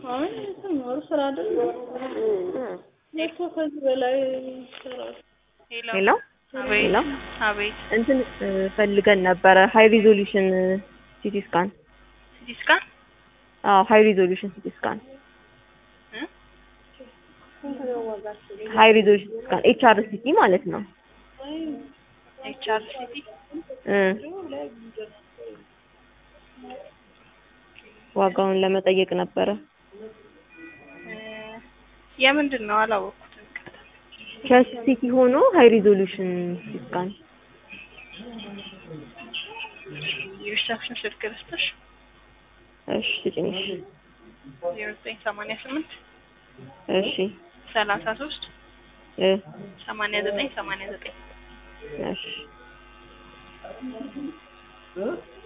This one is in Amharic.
አይ ተማሩ ስራ አይደል እኮ ከዚህ በላይ ይሰራል። ሄሎ ሄሎ አቤት ሄሎ አቤት እንትን እ፣ ፈልገን ነበረ ሃይ ሪዞሉሽን ሲቲ ስካን። ሲቲ ስካን አዎ ሃይ ሪዞሉሽን ሲቲ ስካን እ? ሃይ ሪዞሉሽን ሲቲ ስካን ኤች አር ሲቲ ማለት ነው። ኤች አር ሲቲ እ ዋጋውን ለመጠየቅ ነበረ። እ፣ የምንድን ነው አላወቅኩትም። ቸስት ሲቲ ሆኖ ሃይ ሪዞሉሽን ሲቲ ስካን የሪሰፕሽን ስልክ ልስጥሽ እሺ ስጭኝሽ። ዜሮ ዘጠኝ ሰማንያ ስምንት እሺ ሰላሳ ሶስት እ ሰማንያ ዘጠኝ ሰማንያ ዘጠኝ እሺ